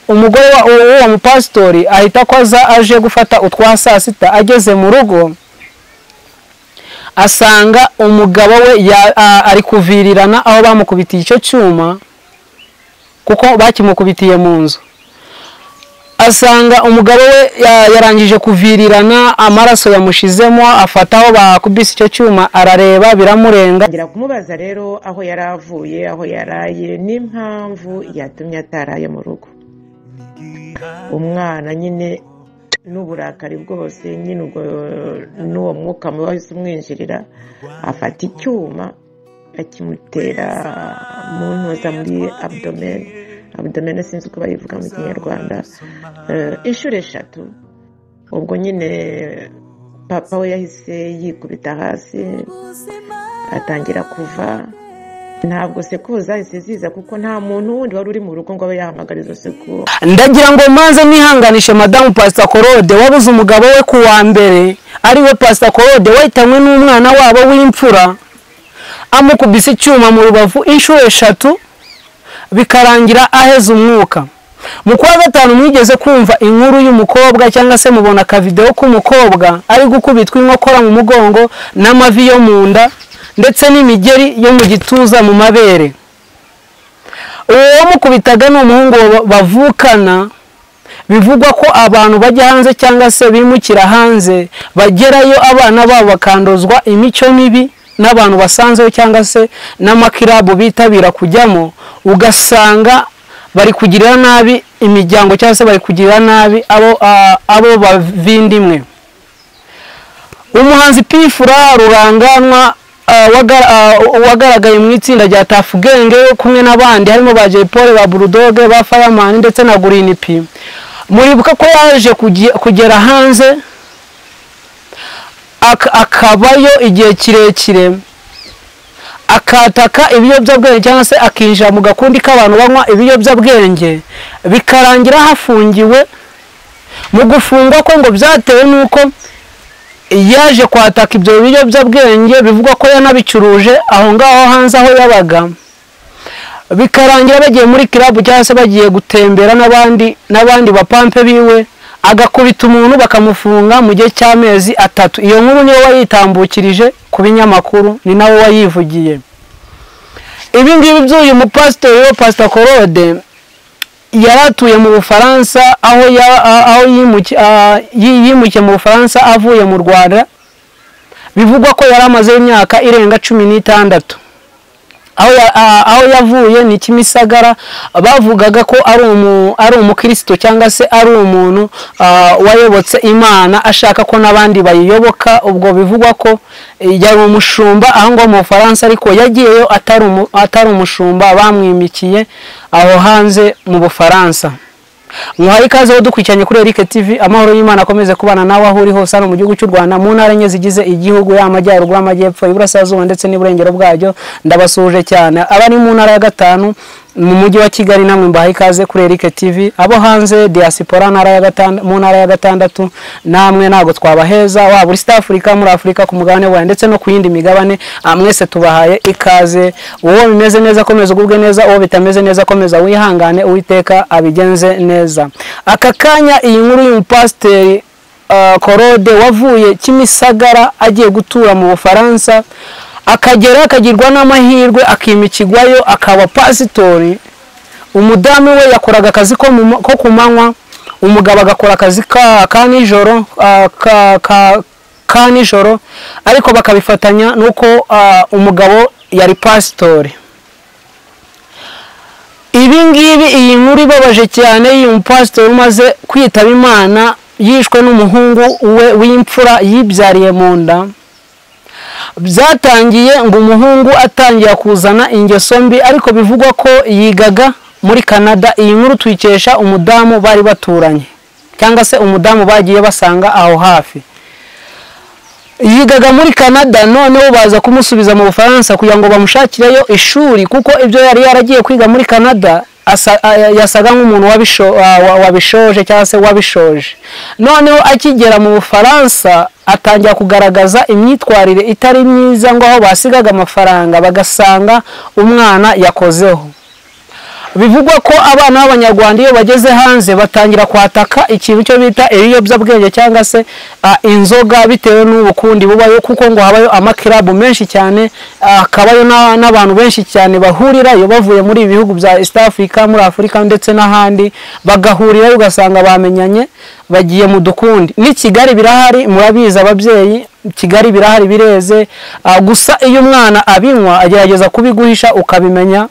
umugore w'uwo mupasitori ahita akoza aje gufata utwa saa sita ageze mu rugo asanga umugabo we ari kuvirirana aho bamukubitiye icyo cyuma kuko bakimukubitiye mu nzu asanga umugabo we yarangije kuvirirana amaraso yamushizemo afataho bakubise icyo cyuma arareba biramurenga ngira kumubaza rero aho yari avuye aho yaraye n'impamvu yatumye ataraye mu rugo umwana nyine n'uburakari bwose nyine ubwo n'uwo mwuka mubi wahise umwinjirira afata icyuma akimutera mu ntuza muri abdomeni abdomeni sinzi uko bayivuga mu kinyarwanda inshuro eshatu ubwo nyine papa we yahise yikubita hasi atangira kuva ntabwo sekuru zahise ziza kuko nta muntu wundi wari uri mu rugo ngo abe yahamagara izo sekuru ndagira ngo mbanze nihanganishe madamu pasita korode wabuze umugabo we ku wa mbere ariwe pasita korode wahitanywe n'umwana wabo w'imfura amukubise icyuma mu rubavu inshuro eshatu bikarangira aheze umwuka mu kwa gatanu mwigeze kumva inkuru y'umukobwa cyangwa se mubona akavidewo k'umukobwa ari gukubitwa inkokora mu mugongo n'amavi yo mu nda ndetse n'imigeri yo mu gituza mu mabere uwo wamukubitaga ni umuhungu bavukana bivugwa ko abantu bajya hanze cyangwa se bimukira hanze bagerayo abana babo bakanduzwa imico mibi n'abantu basanzeho cyangwa se n'amakirabu bitabira kujyamo ugasanga bari kugirira nabi imiryango cyangwa se bari kugirira nabi abo bavindimwe umuhanzi pifura ruranganwa wagaragaye mu itsinda rya tafu genge kumwe n'abandi harimo ba jepole ba burudoge ba fayamani ndetse na gurinipi muribuka ko yaje kugera hanze akabayo igihe kirekire akataka ibiyobyabwenge cyangwa se akinjira mu gakundi k'abantu banywa ibiyobyabwenge bikarangira hafungiwe mu gufungwa ko ngo byatewe n'uko yaje kwataka ibyo biyobyabwenge bivugwa ko yanabicuruje aho ngaho hanze aho yabaga bikarangira bagiye muri kirabu cyangwa se bagiye gutembera n'abandi n'abandi bapampe biwe agakubita umuntu bakamufunga mu gihe cy'amezi atatu iyo nkuru niyo wayitambukirije ku binyamakuru ni nawe wayivugiye ibi ngibi by'uyu mupasitori wa pasita korode yari atuye mu bufaransa aho yimukiye mu bufaransa avuye mu rwanda bivugwa ko yari amaze imyaka irenga cumi n'itandatu aho yavuye ni kimisagara bavugaga ko ari umukristo cyangwa se ari umuntu wayobotse imana ashaka ko n'abandi bayiyoboka ubwo bivugwa ko yari umushumba aho ngaho mu bufaransa ariko yagiyeyo atari umushumba bamwimikiye aho hanze mu bufaransa muhaye ikaze aho dukurikiranye kuri erike TV amahoro y'imana akomeze kubana nawe aho uri hose hano mu gihugu cy'u rwanda mu ntara enye zigize igihugu yaba amajyaruguru amajyepfo iburasirazuba ndetse n'iburengero bwacyo ndabasuhuje cyane abari mu ntara ya gatanu mu mujyi wa kigali namwe mbahaye ikaze kuri erike TV abo hanze diaspora mu ntara ya gatandatu namwe ntabwo twabaheza waba uri sita afurika muri afurika ku mugabane wawe ndetse no ku yindi migabane mwese tubahaye ikaze uwo bimeze neza akomeza ugubwe neza uwo bitameze neza akomeza wihangane uwiteka abigenze neza aka kanya iyi nkuru y'umupasiteri korode wavuye kimisagara agiye gutura mu bufaransa akagera akagirwa n'amahirwe akimikirwayo akaba pasitori umudamu we yakoraga akazi ko ku manywa umugabo agakora akazi ka nijoro ka nijoro ariko bakabifatanya n'uko umugabo yari pasitori ibi ngibi iyi nkuru ibabaje cyane y'uyu mupasitori umaze kwitaba imana yishwe n'umuhungu we w'imfura yibyariye mu nda byatangiye ngo umuhungu atangira kuzana ingeso mbi ariko bivugwa ko yigaga muri canada iyi nkuru tuyikesha umudamu bari baturanye cyangwa se umudamu bagiye basanga aho hafi yigaga muri canada noneho baza kumusubiza mu bufaransa kugira ngo bamushakireyo ishuri kuko ibyo yari yaragiye kwiga muri canada yasaga nk'umuntu wabishoje cyangwa se wabishoje noneho akigera mu bufaransa atangira kugaragaza imyitwarire itari myiza ngo aho basigaga amafaranga bagasanga umwana yakozeho bivugwa ko abana b'abanyarwanda iyo bageze hanze batangira kwataka ikintu cyo bita ibiyobyabwenge cyangwa se ah, inzoga bitewe n'ubukundi bubayo kuko ngo habayo amakirabu menshi cyane ah, hakabayo na- n'abantu benshi cyane bahurirayo bavuye muri ibi bihugu bya east africa muri afurika ndetse n'ahandi bagahurirayo ugasanga bamenyanye bagiye mu dukundi n'i kigali birahari murabizi ababyeyi kigali birahari bireze Ah, gusa iyo umwana abinywa agerageza kubiguhisha ukabimenya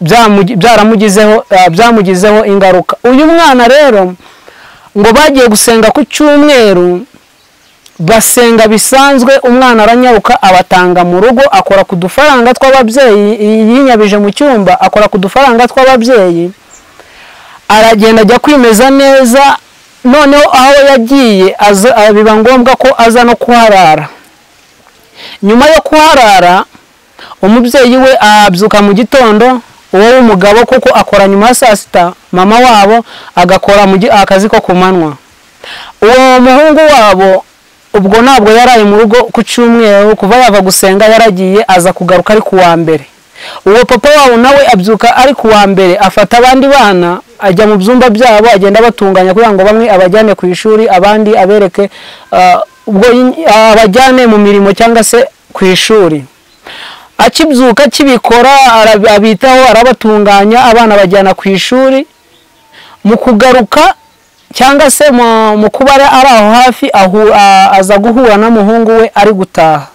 byamugi- byaramugizeho eh, byamugizeho ingaruka uyu mwana rero ngo bagiye gusenga ku cyumweru basenga bisanzwe umwana aranyaruka abatanga mu rugo akora ku dufaranga tw'ababyeyi yinyabije mu cyumba akora ku dufaranga tw'ababyeyi aragenda ajya kwimeza neza noneho aho yagiye aza- ah, biba ngombwa ko aza no kuharara nyuma yo kuharara umubyeyi we abyuka mu gitondo uwo w'umugabo kuko akora nyuma ya saa sita mama wabo agakora mu gi- akazi ko ku manywa uwo muhungu wabo ubwo ntabwo yaraye mu rugo ku cyumweru kuva yava gusenga yaragiye aza kugaruka ari ku wa mbere uwo papa wabo nawe abyuka ari ku wa mbere afata abandi bana ajya mu byumba byabo agenda abatunganya kugira ngo bamwe abajyane ku ishuri abandi abereke ah, ubwo yi- abajyane mu mirimo cyangwa se ku ishuri akibyuka akibikora arab- abitaho arabatunganya abana bajyana ku ishuri mu kugaruka cyangwa se mu mu kuba ari ari aho hafi ahu- a- aza guhura n'umuhungu we ari gutaha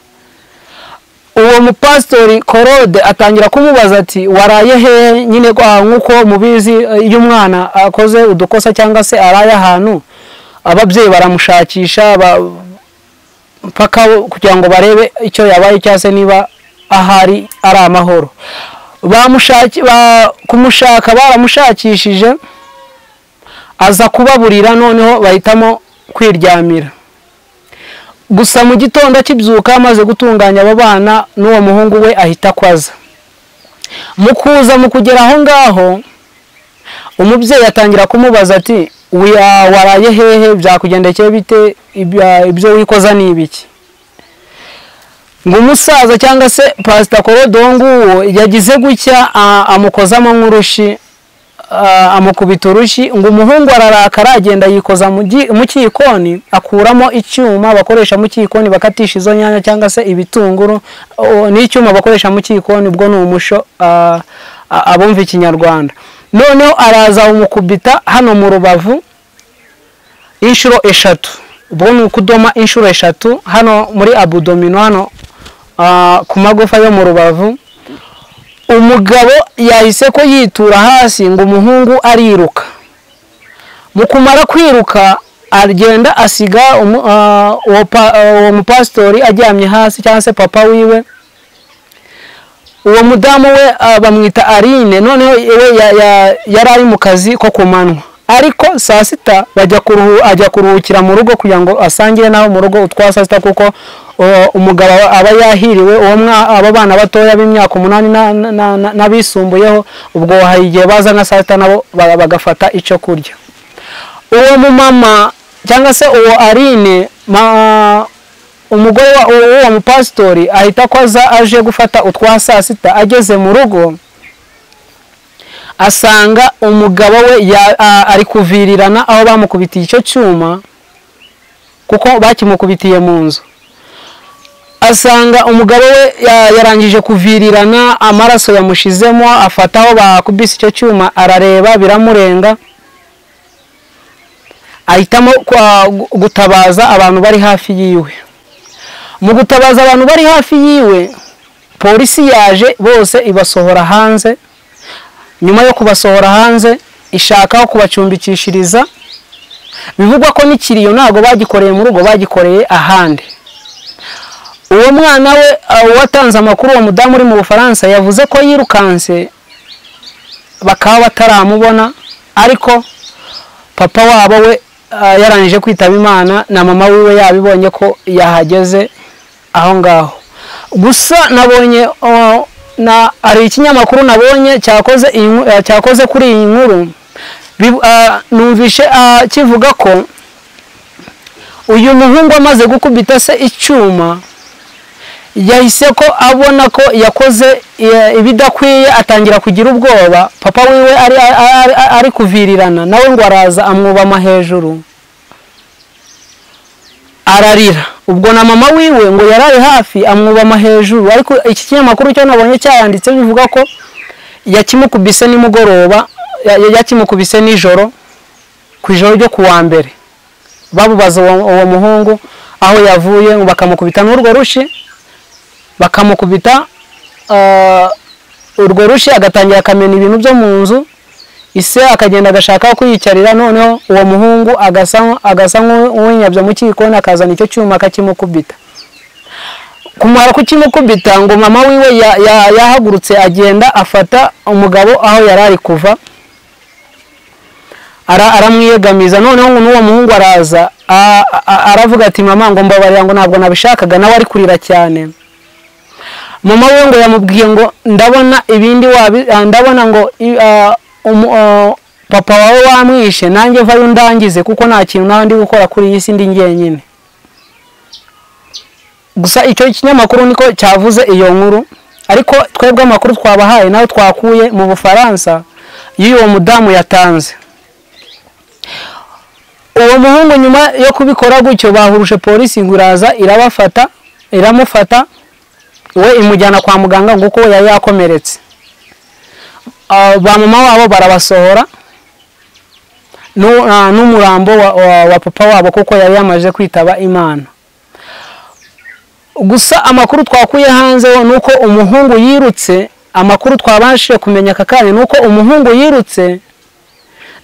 uwo mupasitori korode atangira kumubaza ati waraye hehe nyine ko- ah, nk'uko mubizi eh, iyo umwana akoze udukosa cyangwa se araye ahantu ababyeyi baramushakisha ba- mpaka kugira ngo barebe icyo yabaye cyangwa se niba ahari ari amahoro bamushaki ba- kumushaka baramushakishije aza kubaburira noneho bahitamo kwiryamira gusa mu gitondo akibyuka amaze gutunganya abo bana n'uwo muhungu we ahita akwaza mu kuza mu kugera aho ngaho umubyeyi atangira kumubaza ati "Wiya- waraye hehe byakugendekeye bite Ibya- ibyo wikoza ni ibiki ngo umusaza cyangwa se pasita korodo nguwo yagize gutya a- amukozamo nk'urushi a- amukubita urushi ngo umuhungu ararakara agenda yikoza mu gi- mu cyikoni akuramo icyuma bakoresha mu cyikoni bakatisha izo nyanya cyangwa se ibitunguru o- n'icyuma bakoresha mu cyikoni ubwo ni umusho a- a- abumva ikinyarwanda noneho araza umukubita hano mu rubavu inshuro eshatu ubwo ni ukudoma inshuro eshatu hano muri abudomino hano ah, ku magufa yo mu rubavu umugabo yahise ko yitura hasi ngo umuhungu ariruka mu kumara kwiruka agenda asiga umu- ah, uwo pa- ah, uwo mupasitori aryamye hasi cyangwa se papa wiwe uwo mudamu we ah, bamwita Aline noneho we ya- ya- yari ari mu kazi ko ku manywa ariko saa sita bajya kuruhu- ajya kuruhukira mu rugo kugira ngo asangire nawe mu rugo utwa saa sita kuko uh, umugabo aba yahiriwe uwo mwa- abo bana batoya b'imyaka umunani na- na- na- na- n'abisumbuyeho ubwo hari igihe baza nka saa sita nabo ba- bagafata icyo kurya uwo mumama cyangwa se uwo Aline ma- umugore wa- uwo- w'uwo mupasitori ahita akoza aje gufata utwa saa sita ageze mu rugo asanga umugabo we ya- a- ari kuvirirana aho bamukubitiye icyo cyuma kuko bakimukubitiye mu nzu asanga umugabo we ya- yarangije kuvirirana amaraso yamushizemo afata aho bakubise icyo cyuma arareba biramurenga ahitamo kwa- gu- gutabaza abantu bari hafi yiwe mu gutabaza abantu bari hafi yiwe polisi yaje bose ibasohora hanze nyuma yo kubasohora hanze ishaka aho kubacumbikishiriza bivugwa ko n'ikiriyo ntabwo bagikoreye mu rugo bagikoreye ahandi uwo mwana we ah, uwatanze amakuru uwo mudamu uri mu bufaransa yavuze ko yirukanse bakaba bataramubona ariko papa wabo we ah, yarangije kwitaba imana na mama wiwe yabibonye ko yahageze aho ngaho gusa nabonye oh, na hari ikinyamakuru nabonye cyakoze iyi nku- eh, cyakoze kuri iyi nkuru Bivu- ah, numvishe ah, kivuga ko uyu muhungu amaze gukubita se icyuma yahise ko abona ko yakoze eh, ibidakwiye atangira kugira ubwoba papa wiwe ari ari- ari- ari kuvirirana nawe ngo araza amwubama hejuru ararira ubwo na mama wiwe ngo yaraye hafi amwubama hejuru ariko iki kinyamakuru cyo nabonye cyayanditse bivuga ko yakimukubise nimugoroba ya- ya- yakimukubise nijoro ku ijoro ryo ku wa mbere bamubaza uwo uwo muhungu aho yavuye ngo bakamukubita n'urwo rushi bakamukubita ah, urwo rushi agatangira akamena ibintu byo mu nzu ise akagenda agashaka aho kwiyicarira noneho uwo muhungu agasa agasa nk'uwinyabya mu kikoni akazana icyo cyuma akakimukubita kumara kukimukubita ngo mama wiwe ya- ya- yahagurutse agenda afata umugabo aho yari ari kuva ara- aramwiyegamiza noneho ngo n'uwo muhungu araza a- a- aravuga ati mama ngo mbabarira ngo ntabwo nabishakaga nawe ari kurira cyane mama we ngo yamubwiye ngo ndabona ibindi wabi ah, ndabona ngo i- ah, umu- ah, papa wawe wamwishe nanjye vayo undangize kuko nta kintu nawe ndi gukora kuri iyi si ndi njyenyine gusa icyo kinyamakuru niko cyavuze iyo nkuru ariko twebwe amakuru twabahaye nayo twakuye mu bufaransa y'uwo mudamu yatanze uwo muhungu nyuma yo kubikora gutyo bahuruje polisi ngo iraza irabafata iramufata we imujyana kwa muganga ngo kuko yari yakomeretse Ah, ba mama wabo barabasohora n'u- ah, n'umurambo wa- wa wa papa wabo kuko yari yamaze kwitaba imana gusa amakuru twakuye hanze ni uko umuhungu yirutse amakuru twabashije kumenya aka kanya ni uko umuhungu yirutse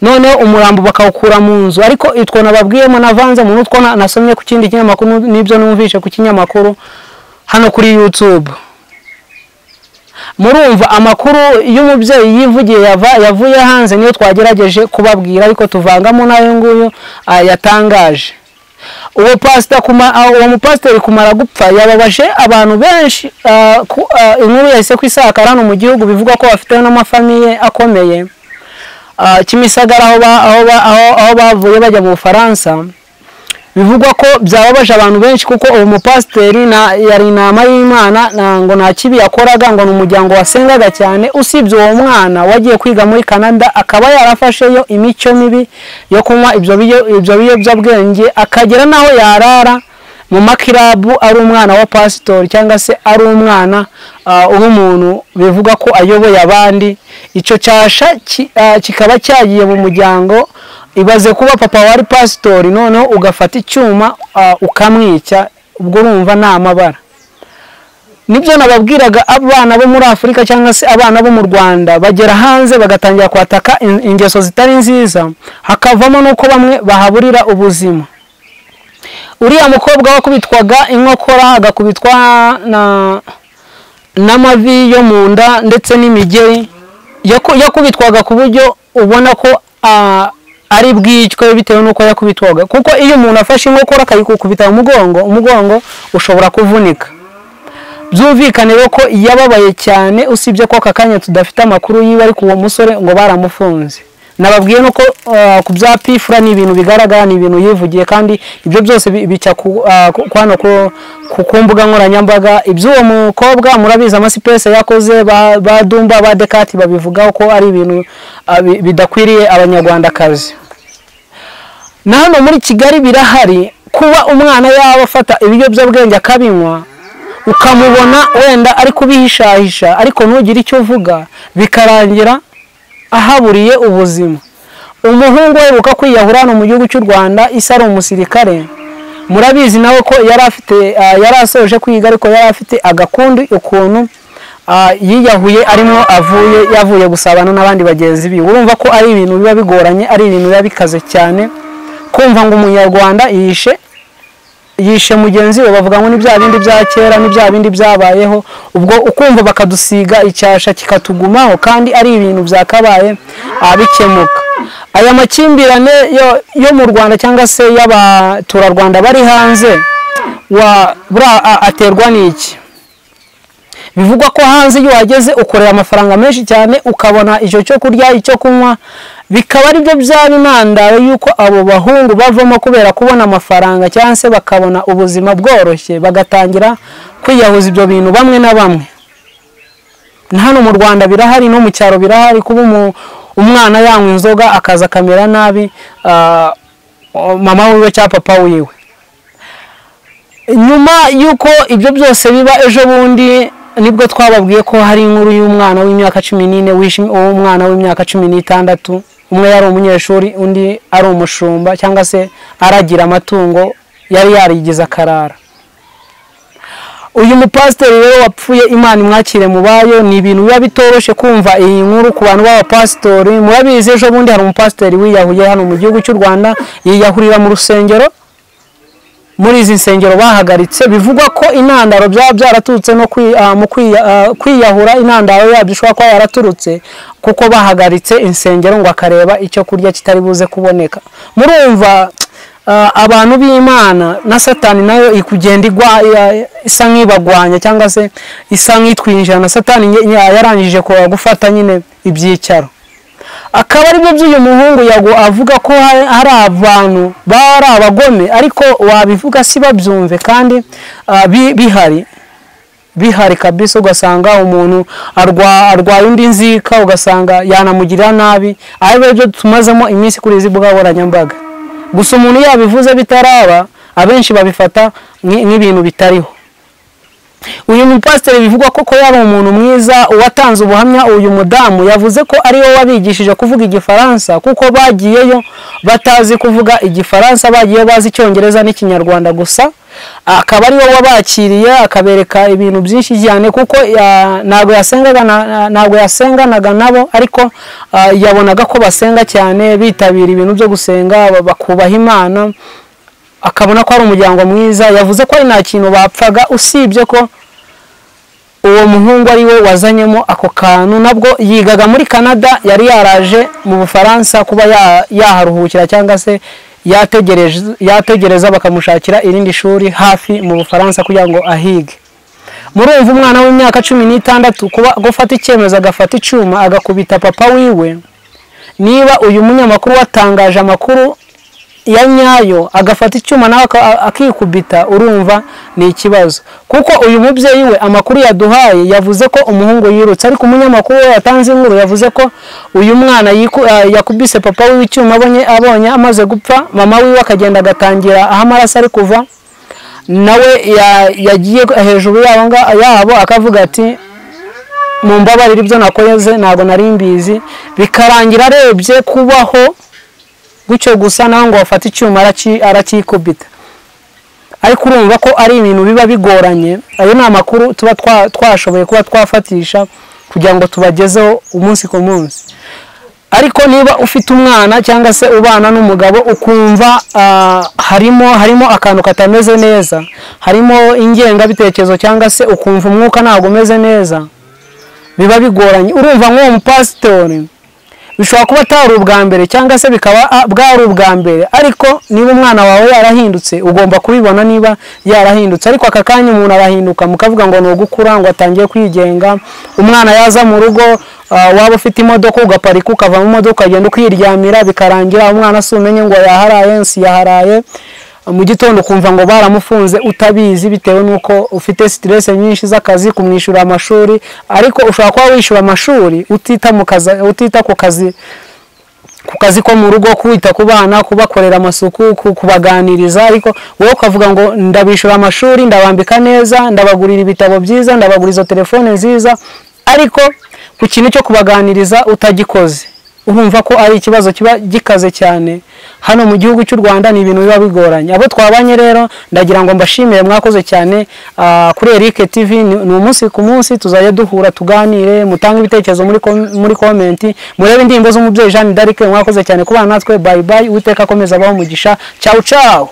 noneho umurambo bakawukura mu nzu ariko itwo nababwiyemo navanze mu nutwo na- nasomye ku kindi kinyamakuru n'ibyo numvishe ku kinyamakuru hano kuri yutube murumva amakuru y'umubyeyi yivugiye yava- yavuye hanze niyo twagerageje kubabwira ariko tuvangamo n'ayo nguyo ah, yatangaje uwo pasita kuma ah, uwo mupasiteri kumara gupfa yababaje abantu benshi ah, ku- ah, inkuru yahise ku isakara hano mu gihugu bivuga ko bafite n'amafamiye akomeye Ah, kimisagara aho ba- aho ba- aho- aho bavuye bajya mu bufaransa bivugwa ko byababaje abantu benshi kuko uwo mupasiteri na yari inama y'imana na- ngo nta kibi yakoraga ngo ni umuryango wasengaga cyane usibye uwo mwana wagiye kwiga muri canada akaba yarafasheyo imico mibi yo kunywa ibyo biyo- ibyo biyobyabwenge akagera n'aho yarara mu makirabu ari umwana wa pasitori cyangwa se ari umwana ah, w'umuntu bivuga ko ayoboye abandi icyo cyasha ki- ah, kikaba cyagiye mu muryango ibaze kuba papa wari pasitori noneho ugafata icyuma ah, ukamwica ubwo urumva ni amabara nibyo nababwiraga abana bo muri afurika cyangwa se abana bo mu rwanda bagera hanze bagatangira kwataka in- ingeso zitari nziza hakavamo n'uko bamwe bahaburira ubuzima uriya mukobwa wakubitwaga inkokora agakubitwa na n'amavi yo mu nda ndetse n'imigeri yaku- yakubitwaga ku buryo ubona ko ah, ari bwicwe bitewe n'uko yakubitwaga kuko iyo umuntu afashe inkokora akayikukubita mu mugongo umugongo ushobora kuvunika byumvikane rero ko yababaye cyane usibye ko aka kanya tudafite amakuru yiwe ariko uwo musore ngo baramufunze nababwiye nuko ah, ku bya pifura ni ibintu bigaragara ni ibintu yivugiye kandi ibyo byose bi- bica ku- ah, ku- ku hano ku- ku ku mbuga nkoranyambaga iby'uwo mukobwa murabizi amasipesi yakoze ba- ba dumba ba dekati babivugaho ko ari ibintu ah, bi- bidakwiriye abanyarwandakazi na hano muri kigali birahari kuba umwana yaba afata ibiyobyabwenge akabinywa ukamubona wenda ari kubihishahisha ariko ntugire icyo uvuga bikarangira ahaburiye ubuzima umuhungu uheruka kwiyahura hano mu gihugu cy'u rwanda isa ari umusirikare murabizi nawe ko yari afite ah, yari asoje kwiga ariko yari afite agakundi ukuntu ah, yiyahuye arimo avuye yavuye gusabana n'abandi bagenzi be urumva ko ari ibintu biba bigoranye ari ibintu biba bikaze cyane kumva ngo umunyarwanda yishe yishe mugenzi we bavuga ngo ni bya bindi bya kera ni bya bindi byabayeho ubwo ukumva bakadusiga icyasha kikatugumaho kandi ari ibintu byakabaye ah, bikemuka aya makimbirane yo, yo mu rwanda cyangwa se y'abaturarwanda bari hanze wa buriya a- aterwa n'iki bivugwa ko hanze iyo uhageze ukorera amafaranga menshi cyane ukabona icyo cyo kurya icyo kunywa bikaba aribyo byaba intandaro y'uko abo bahungu bavamo kubera kubona amafaranga cyangwa se bakabona ubuzima bworoshye bagatangira kwiyahuza ibyo bintu bamwe na bamwe hano mu rwanda birahari no mu cyaro birahari kuba umwana yanywa inzoga akaza akamera nabi mama wiwe cyangwa papa wiwe nyuma y'uko ibyo byose biba ejo bundi nibwo twababwiye ko hari inkuru y'umwana w'imyaka cumi n'ine w'umwana w'imyaka cumi n'itandatu umwe yari umunyeshuri undi ari umushumba cyangwa se aragira amatungo yari yarigize akarara uyu mupasiteri rero wapfuye imana imwakire mubayo ni ibintu biba bitoroshye kumva iyi nkuru ku bantu b'abapasitori murabizi ejo bundi hari umupasiteri wiyahuye hano mu gihugu cy'u rwanda yiyahurira mu rusengero muri izi nsengero bahagaritse bivugwa ko intandaro byaba byaraturutse no kwiyahura intandaro yabyo ishobora kuba yaraturutse kuko bahagaritse insengero ngo akareba icyo kurya kitari buze kuboneka murumva abantu b'imana na satani nayo ikugenda igwa isa nk'ibagwanya cyangwa se isa nk'itwinjira na satani yarangije gufata nyine ibyicaro akaba aribyo by'uyu muhungu avuga ko hari abantu bari abagome ariko wabivuga si babyumve kandi bihari bihari kabisa ugasanga umuntu arwaye undi nzika ugasanga yanamugirira nabi ari byo tumazemo iminsi kuri izi mbuga nkoranyambaga gusa umuntu yabivuze bitaraba abenshi babifata nk'ibintu bitariho uyu mupasiteri bivugwa ko yari umuntu mwiza uwatanze ubuhamya uyu mudamu yavuze ko ari we wabigishije kuvuga igifaransa kuko bagiyeyo batazi kuvuga igifaransa bagiye bazi icyongereza n'ikinyarwanda gusa akaba ari wowe wabakiriye akabereka ibintu byinshi cyane kuko ntabwo yasenganaga nabo ariko yabonaga ko basenga cyane bitabira ibintu byo gusenga bakubaha imana akabona ko ari umuryango mwiza yavuze ko nta kintu bapfaga usibye ko uwo muhungu ari we wazanyemo ako kantu nabwo yigaga muri canada yari yaraje mu bufaransa kuba yaharuhukira cyangwa se yategereza bakamushakira irindi shuri hafi mu bufaransa kugira ngo ahige murumva umwana w'imyaka cumi n'itandatu kuba gufata icyemezo agafata icyuma agakubita papa wiwe niba uyu munyamakuru watangaje amakuru ya nyayo agafata icyuma nawe akikubita urumva ni ikibazo kuko uyu mubyeyi we amakuru yaduhaye yavuze ko umuhungu yirutse ariko umunyamakuru we yatanze inkuru yavuze ko uyu mwana yakubise papa wiwe icyuma abonye amaze gupfa mama wiwe akagenda agatangira aho amaraso ari kuva nawe yagiye hejuru yabo akavuga ati mu mbabarire ibyo nakoze ntabwo nari mbizi bikarangira arebye kubaho gutyo gusa nawe ngo bafate icyuma arakikubita ariko urumva ko ari ibintu biba bigoranye ayo ni amakuru tuba twashoboye kuba twafatisha kugira ngo tubagezeho umunsi ku munsi ariko niba ufite umwana cyangwa se ubana n'umugabo ukumva harimo harimo akantu katameze neza harimo ingengabitekerezo cyangwa se ukumva umwuka ntabwo umeze neza biba bigoranye urumva nk'uwo mupasitori bishobora kuba atari ubwa mbere cyangwa se bikaba bwari ubwa mbere ariko niba umwana wawe yarahindutse ugomba kubibona niba yarahindutse ariko aka kanya umuntu arahinduka mukavuga ngo ni ugukura ngo atangiye kwigenga umwana yaza mu rugo waba ufite imodoka ugaparika ukava mu modoka ukagenda ukiryamira bikarangira umwana si umenye ngo yaharaye si yaharaye mu gitondo ukumva ngo baramufunze utabizi bitewe n'uko ufite sitirese nyinshi z'akazi kumwishyura amashuri ariko ushobora kuba wishyura amashuri utita ku kazi ku kazi ko mu rugo kwita ku bana kubakorera amasuku kubaganiriza ariko wowe ukavuga ngo ndabishyura amashuri ndabambika neza ndabagurira ibitabo byiza ndabaguriza telefone nziza ariko ku kintu cyo kubaganiriza utagikoze urumva ko ari ikibazo kiba gikaze cyane hano mu gihugu cy'u rwanda ni ibintu biba bigoranye abo twabanye rero ndagira ngo mbashimire mwakoze cyane kuri erike tivi ni umunsi ku munsi tuzajya duhura tuganire mutange ibitekerezo muri komenti murebe indirimbo z'umubyeyi jeanne d'arc mwakoze cyane kubana natwe bayi bayi uwiteka akomeza abaho umugisha cyawu cyawu